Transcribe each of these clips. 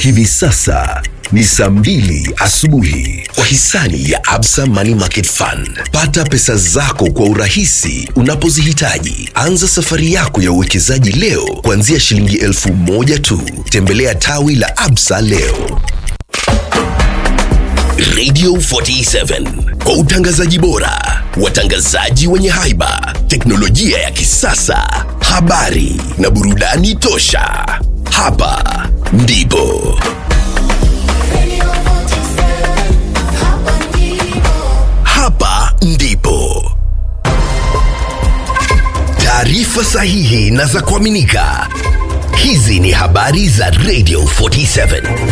Hivi sasa ni saa mbili asubuhi kwa hisani ya Absa Money Market Fund. Pata pesa zako kwa urahisi unapozihitaji. Anza safari yako ya uwekezaji leo kuanzia shilingi elfu moja tu. Tembelea tawi la Absa leo. Radio 47 kwa utangazaji bora, watangazaji wenye haiba, teknolojia ya kisasa, habari na burudani tosha. Hapa ndipo hapa ndipo taarifa sahihi na za kuaminika. Hizi ni habari za Radio 47.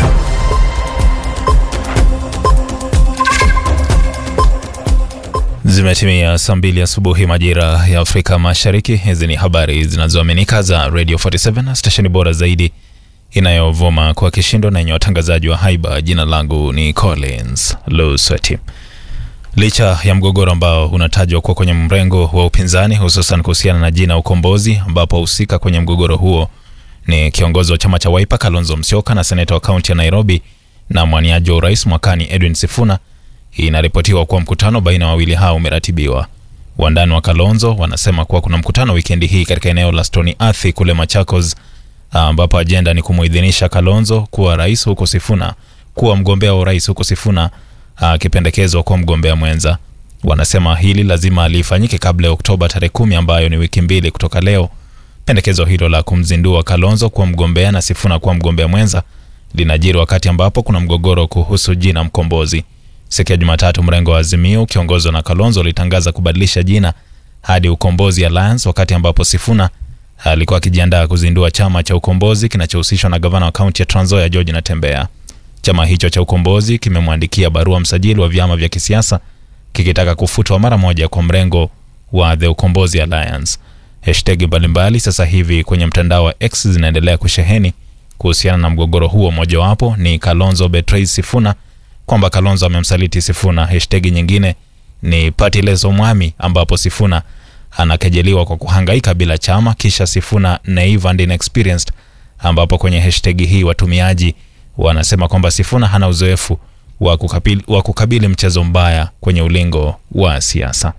Zimetimia saa mbili asubuhi majira ya Afrika Mashariki. Hizi ni habari zinazoaminika za Radio 47, stesheni bora zaidi inayovuma kwa kishindo na yenye watangazaji wa haiba. Jina langu ni Collins Lusweti. Licha ya mgogoro ambao unatajwa kuwa kwenye mrengo wa upinzani, hususan kuhusiana na jina Ukombozi, ambapo wahusika kwenye mgogoro huo ni kiongozi wa chama cha Wiper Kalonzo Musyoka na seneta wa kaunti ya Nairobi na mwaniaji wa urais mwakani Edwin Sifuna, inaripotiwa kuwa mkutano baina ya wawili hao umeratibiwa. Wandani wa Kalonzo wanasema kuwa kuna mkutano wikendi hii katika eneo la Stony Athi kule Machakos, ambapo ajenda ni kumuidhinisha Kalonzo kuwa rais huko Sifuna kuwa mgombea wa urais huko Sifuna akipendekezwa kuwa mgombea mwenza. Wanasema hili lazima lifanyike kabla ya Oktoba tarehe kumi ambayo ni wiki mbili kutoka leo. Pendekezo hilo la kumzindua Kalonzo kuwa mgombea na Sifuna kuwa mgombea mwenza linajiri wakati ambapo kuna mgogoro kuhusu jina Mkombozi. Siku ya Jumatatu, mrengo wa Azimio ukiongozwa na Kalonzo ulitangaza kubadilisha jina hadi Ukombozi Alliance, wakati ambapo Sifuna alikuwa akijiandaa kuzindua chama cha Ukombozi kinachohusishwa na gavana wa kaunti ya Trans Nzoia George Natembeya. Chama hicho cha Ukombozi kimemwandikia barua msajili wa vyama vya kisiasa kikitaka kufutwa mara moja kwa mrengo wa The Ukombozi Alliance. Hashtag mbalimbali sasa hivi kwenye mtandao wa X zinaendelea kusheheni kuhusiana na mgogoro huo. Mojawapo ni Kalonzo betrays Sifuna, kwamba Kalonzo amemsaliti Sifuna. Hashtag nyingine ni Partyless Omwami, ambapo Sifuna anakejeliwa kwa kuhangaika bila chama, kisha Sifuna naive and inexperienced, ambapo kwenye hashtag hii watumiaji wanasema kwamba Sifuna hana uzoefu wa kukabili, wa kukabili mchezo mbaya kwenye ulingo wa siasa.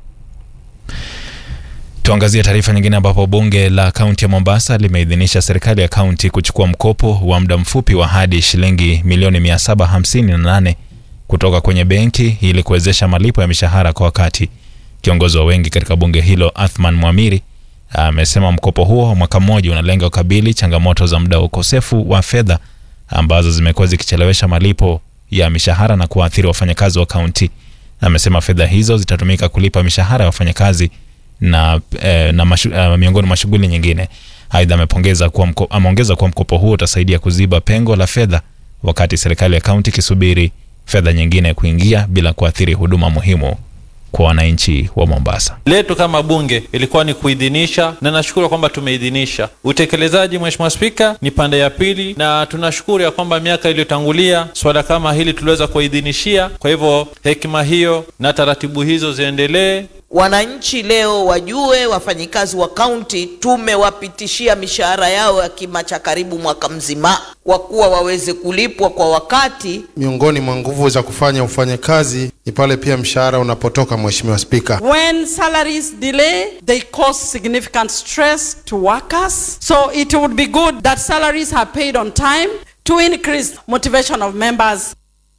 Tuangazie taarifa nyingine ambapo bunge la kaunti ya Mombasa limeidhinisha serikali ya kaunti kuchukua mkopo wa muda mfupi wa hadi shilingi milioni 758 kutoka kwenye benki ili kuwezesha malipo ya mishahara kwa wakati. Kiongozi wa wengi katika bunge hilo Athman Mwamiri amesema mkopo huo wa mwaka mmoja unalenga kukabili changamoto za muda wa ukosefu wa fedha ambazo zimekuwa zikichelewesha malipo ya mishahara na kuwaathiri wafanyakazi wa kaunti. Amesema fedha hizo zitatumika kulipa mishahara ya wafanyakazi na, eh, na mashu, eh, miongoni mwa shughuli nyingine. Aidha, amepongeza kuwa mko, ameongeza kuwa mkopo huo utasaidia kuziba pengo la fedha wakati serikali ya kaunti ikisubiri fedha nyingine kuingia bila kuathiri huduma muhimu kwa wananchi wa Mombasa. letu kama bunge ilikuwa ni kuidhinisha, na nashukuru kwamba tumeidhinisha. Utekelezaji, Mheshimiwa Spika, ni pande ya pili, na tunashukuru ya kwamba miaka iliyotangulia swala kama hili tuliweza kuidhinishia. Kwa hivyo hekima hiyo na taratibu hizo ziendelee. Wananchi leo wajue wafanyikazi wa kaunti tumewapitishia mishahara yao ya kima cha karibu mwaka mzima, kwa kuwa waweze kulipwa kwa wakati. Miongoni mwa nguvu za kufanya ufanye kazi ni pale pia mshahara unapotoka, Mheshimiwa Spika. When salaries delay, they cause significant stress to workers. So it would be good that salaries are paid on time to increase motivation of members.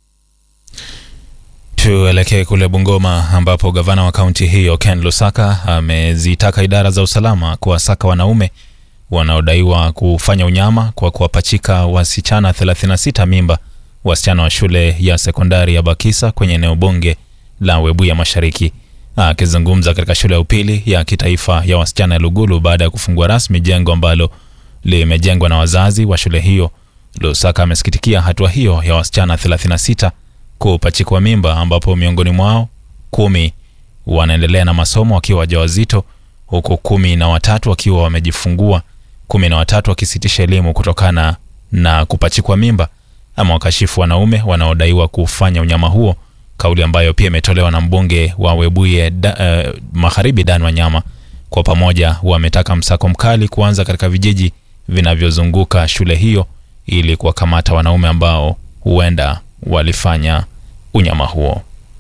Tuelekee kule Bungoma ambapo gavana wa kaunti hiyo Ken Lusaka amezitaka idara za usalama kuwasaka wanaume wanaodaiwa kufanya unyama kwa kuwapachika wasichana 36 mimba wasichana wa shule ya sekondari ya Bakisa kwenye eneo bunge la Webuye Mashariki. Akizungumza katika shule ya upili ya kitaifa ya wasichana ya Lugulu baada ya kufungua rasmi jengo ambalo limejengwa na wazazi wa shule hiyo, Lusaka amesikitikia hatua hiyo ya wasichana 36 kupachikwa mimba ambapo miongoni mwao kumi wanaendelea na masomo wakiwa wajawazito huku kumi na watatu wakiwa wamejifungua, kumi na watatu wakisitisha elimu kutokana na kupachikwa mimba. Ama wakashifu wanaume wanaodaiwa kufanya unyama huo, kauli ambayo pia imetolewa na mbunge wa Webuye da, uh, Magharibi Dan Wanyama. Kwa pamoja wametaka msako mkali kuanza katika vijiji vinavyozunguka shule hiyo ili kuwakamata wanaume ambao huenda walifanya unyama huo.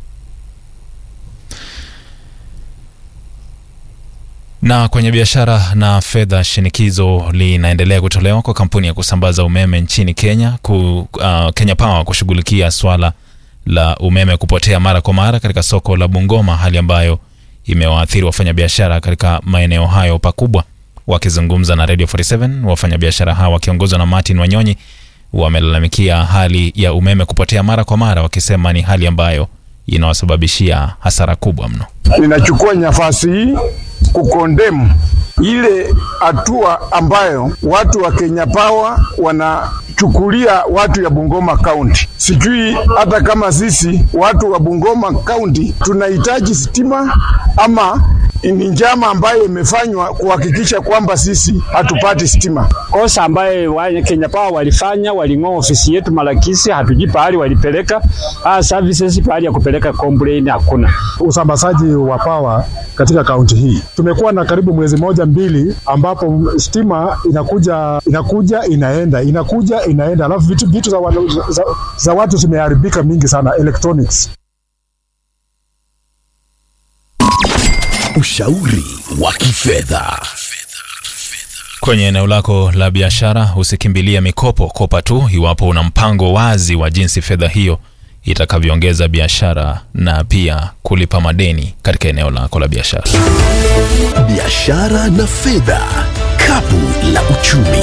Na kwenye biashara na fedha, shinikizo linaendelea kutolewa kwa kampuni ya kusambaza umeme nchini Kenya ku, uh, Kenya Power kushughulikia swala la umeme kupotea mara kwa mara katika soko la Bungoma, hali ambayo imewaathiri wafanyabiashara katika maeneo hayo pakubwa. Wakizungumza na Radio 47, wafanyabiashara hawa wakiongozwa na Martin Wanyonyi wamelalamikia hali ya umeme kupotea mara kwa mara, wakisema ni hali ambayo inawasababishia hasara kubwa mno. Ninachukua nafasi hii kukondemu ile hatua ambayo watu wa Kenya Power wanachukulia watu ya Bungoma County. Sijui hata kama sisi watu wa Bungoma County tunahitaji stima ama ni njama ambayo imefanywa kuhakikisha kwamba sisi hatupati stima. kosa ambaye wa Kenya Power walifanya, waling'oa ofisi yetu Malakisi, hatujui pahali walipeleka ah, services, pahali ya kupeleka complain hakuna. usambazaji wa pawa katika kaunti hii. Tumekuwa na karibu mwezi moja mbili, ambapo stima inakuja inakuja inaenda inakuja inaenda, alafu vitu, vitu za, wana- za, za watu zimeharibika mingi sana electronics. Ushauri wa kifedha. Kwenye eneo lako la biashara usikimbilie mikopo, kopa tu iwapo una mpango wazi wa jinsi fedha hiyo itakavyoongeza biashara na pia kulipa madeni katika eneo lako la biashara. Biashara na fedha, kapu la uchumi.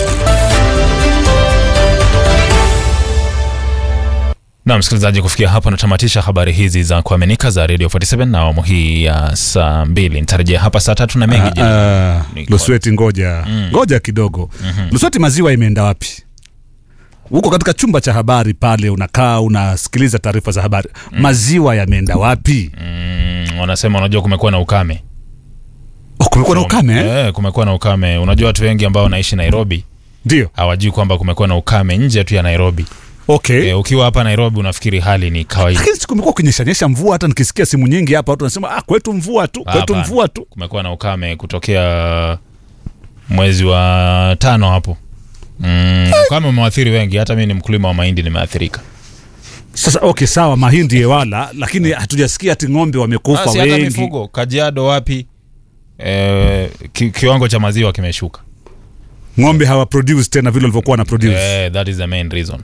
Na msikilizaji, kufikia hapa natamatisha habari hizi za kuaminika za Radio 47 na awamu hii ya saa mbili. Nitarejea hapa saa tatu na mengi. Ah, ah, Ni kwa- Lusweti, ngoja ngoja kidogo. Lusweti, maziwa imeenda wapi? Huko katika chumba cha habari pale unakaa unasikiliza taarifa za habari, maziwa yameenda wapi? Mm, wanasema unajua, kumekuwa na ukame Oh, kumekuwa na ukame eh? Eh, kumekuwa na ukame. Unajua watu wengi ambao wanaishi Nairobi Ndio, hawajui kwamba kumekuwa na ukame nje tu ya Nairobi. okay. Eh, ukiwa hapa Nairobi unafikiri hali ni kawaida. Lakini si kumekuwa kunyeshanyesha mvua, hata nikisikia simu nyingi hapa watu wanasema ah, kwetu mvua tu, kwetu Hapana. mvua tu. Kumekuwa na ukame kutokea mwezi wa tano hapo. Mm, ukame umewaathiri wengi, hata mimi ni mkulima wa mahindi nimeathirika. Sasa okay, sawa, mahindi yewala, lakini hatujasikia ati ng'ombe wamekufa Basi hata wengi. mifugo Kajiado wapi? Eh, ki, kiwango cha maziwa kimeshuka. Ng'ombe hawa produce tena vile walivyokuwa na produce. Eh, that is the main reason.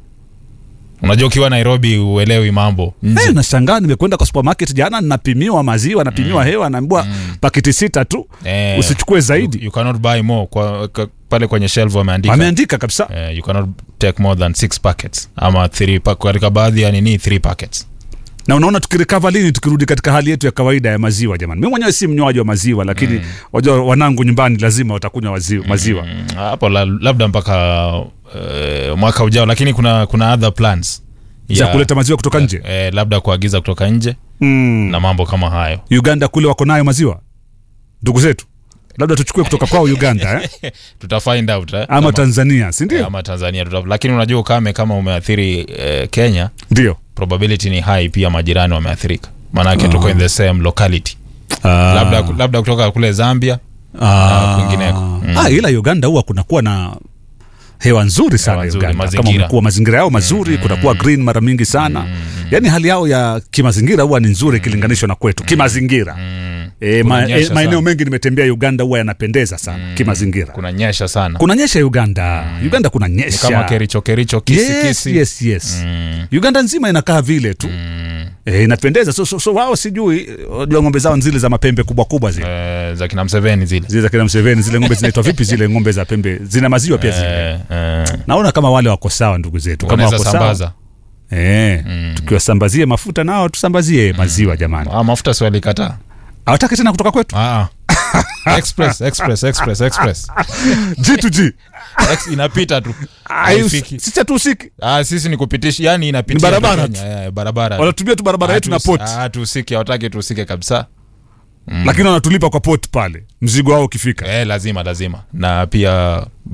Unajua ukiwa Nairobi uelewi mambo nje. Eh, nashangaa nimekwenda kwa supermarket jana ninapimiwa maziwa napimiwa hewa naambiwa paketi sita tu Eh, usichukue zaidi You, you cannot buy more kwa, kwa, pale kwenye shelf wameandika. wameandika kabisa Eh, you cannot take more than six packets ama three pa, katika baadhi ya nini three packets. na unaona tukirikava lini tukirudi katika hali yetu ya kawaida ya maziwa jamani mi mwenyewe si mnywaji wa maziwa lakini wajua wanangu nyumbani lazima watakunywa waziwa, maziwa. Mm, hapo la, labda mpaka uh, mwaka ujao, lakini kuna kuna other plans za ya- kuleta maziwa kutoka nje eh, labda kuagiza kutoka nje mm. na mambo kama hayo. uganda kule wako nayo maziwa ndugu zetu labda tuchukue kutoka kwao uganda eh? Tuta find out eh, ama kama- tanzania si ndio ama Tanzania tuta, lakini unajua ukame kama umeathiri eh, Kenya, ndio probability ni high, pia majirani wameathirika, maanake tuko in the same locality Ah. labda, labda kutoka kule Zambia Ah. kwingineko. Mm. Ah, ila uganda huwa kunakuwa na hewa nzuri sana Hewa nzuri, uganda kama mazingira. umekuwa mazingira yao mazuri kunakuwa green mara mingi sana yaani hali yao ya kimazingira huwa ni nzuri ikilinganishwa na kwetu kimazingira e, ma, Kunanyesha e, maeneo sana. mengi nimetembea uganda huwa yanapendeza sana kimazingira kuna nyesha sana kunanyesha uganda uganda kuna ni nyesha kama kericho kericho kisi yes, kisi yes, yes. uganda nzima inakaa vile tu e, inapendeza so, so, so wao sijui wajua ng'ombe zao zile za mapembe kubwa kubwa zile eh, za kina Mseveni zile zile za kina Mseveni zile ng'ombe zinaitwa vipi zile ng'ombe za pembe zina maziwa pia zile eh, eh, naona kama wale wako sawa ndugu zetu kama wanaweza wako sawa sambaza eh, tukiwasambazie mafuta nao tusambazie maziwa jamani ah, mafuta si walikataa hawataki tena kutoka kwetu ah. express express express express G2G Ex, inapita tu Ai, haifiki sisi hatuhusiki ah, sisi ni kupitisha yani inapitia Ni barabara tu Kenya, eh, barabara wanatumia tu barabara yetu na Hatusi- port ah, hatuhusiki hawataki tuhusike kabisa lakini wanatulipa kwa port pale mzigo wao ukifika eh, lazima lazima na pia